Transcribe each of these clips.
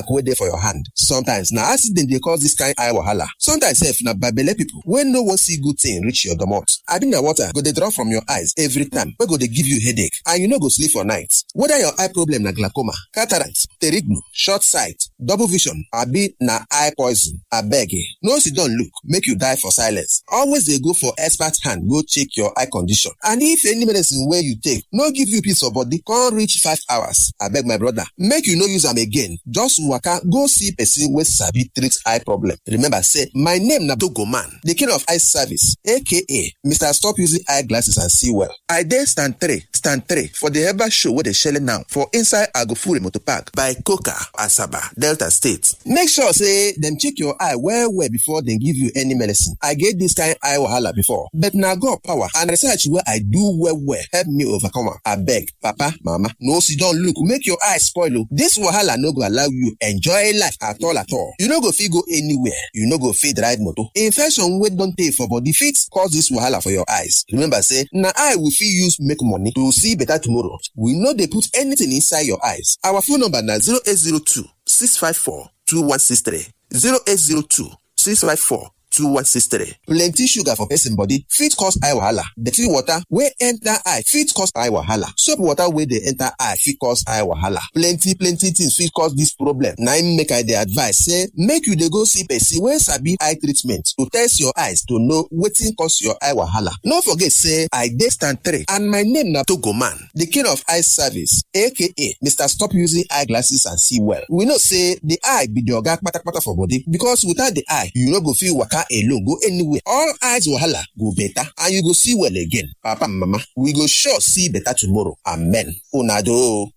mark wey dey for your hand sometimes na accident dey cause this kind eye wahala sometimes sef na babele people wey no wan see good thing reach your domot abi na water go dey drop from your eyes every time wey go dey give you headache and you no go sleep for night whether your eye problem na glaucoma cataract pterignu short sight double vision abi na eye poison abeg no sit down look make you die for silence always dey go for expert hand go check your eye condition and if any medicine wey you take no give you peace of body come reach five hours abeg my brother make you no use am again just waka go see person wey sabi treat eye problem remember say my name na dogoman the king of eye service aka mr stop using eye glasses and see well i dey stand three stand three for the herbal show wey dey shele now for inside agofure motor park by coca asaba delta state make sure say dem check your eye well well before dem give you any medicine i get this kind eye wahala before but na god power and research wey i do well well help me overcome am abeg papa mama no sit down look make your eye spoil o this wahala no go allow you enjoy life at all at all you no go fit go anywhere you no go fit ride motor infection wey don tey for body fit cause this wahala for your eyes remember say na eye we fit use make money to see better tomorrow we no dey put anything inside your eyes our phone number na 0802 654 2163 0802 654 2163. Plenty sugar for person body fit cause eye wahala. Dirty water wey enter eye fit cause eye wahala. Soap water wey dey enter eye fit cause eye wahala. Plenty plenty things fit cause this problem. Na im make I dey advise say make you dey go see person wey sabi eye treatment to test your eyes to know wetin cause your eye wahala. No forget say I dey stand three and my name na Togoman, the king of eye service aka Mr. Stop Using Eyeglasses and See Well. We know say the eye be the oga kpatakpata for body because without the eye you no go fit waka alone go anywhere all eyes wahala go better and you go see well again papa and mama we go sure see better tomorrow amen una do.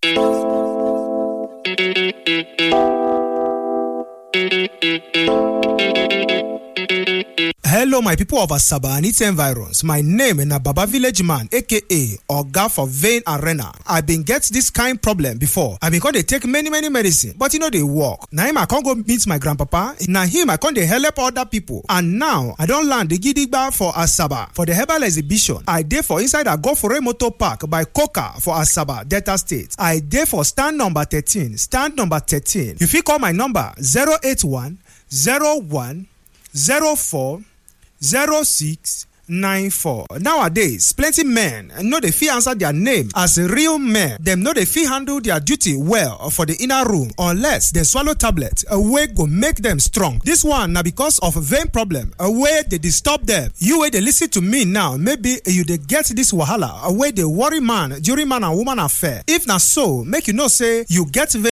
Hello, my people of Asaba and its environs. My name na Baba Village Man, aka Oga for Vein Arena. I been get this kind problem before. I been come dey take many many medicine, but e no dey work. Na him I come go meet my grandpapa. Na him I come dey help other people. And now I don land the gidigba for Asaba for the herbal exhibition. I dey for inside Agofore Motor Park by Coca for Asaba, Delta State. I dey for stand number thirteen. Stand number thirteen. You fit call my number zero eight one zero one. 04 06 94 nowadays plenty men no dey fit answer their name as real men dem no dey fit handle their duty well for the inner room unless dem swallow tablet wey go make dem strong dis one na because of vein problem wey dey disturb dem you wey dey listen to me now maybe you dey get dis wahala wey dey worry man during man and woman affair if na so make you know say you get vein